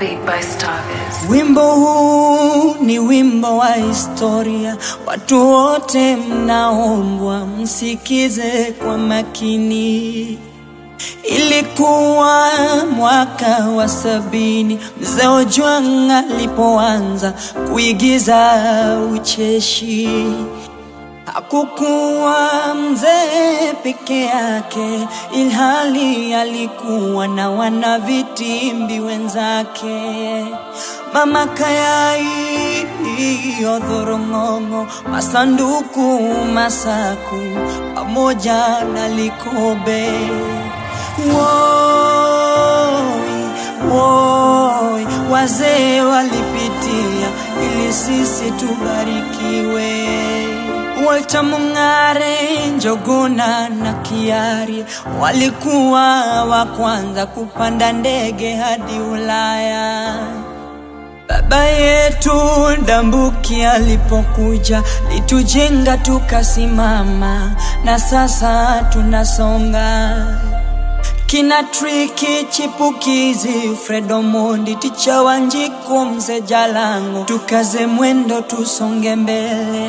Beat by Starviz. Wimbo huu ni wimbo wa historia, watu wote mnaombwa msikize kwa makini. Ilikuwa mwaka wa sabini, mzee Ojwang alipoanza kuigiza ucheshi. Hakukuwa mzee peke yake, ilhali alikuwa na wana vitimbi wenzake. Mama Kayai, Odhorong'ong'o, Masanduku, Masaku pamoja na Likobe. Woi, woi, wazee walipitia ili sisi tubarikiwe. Walter Mung'are, Njoguna na Kiari walikuwa wa kwanza kupanda ndege hadi Ulaya. Baba yetu Ndambuki alipokuja litujenga tukasimama, na sasa tunasonga. Kina Triki Chipukizi, Fred Omondi, Ticha Wanjiku, Mzee Jalango, tukaze mwendo tusonge mbele.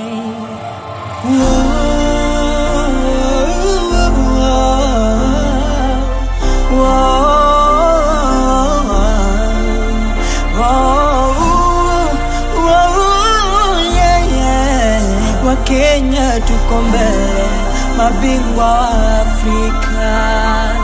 Wakenya tuko mbele, mabingwa wa Afrika.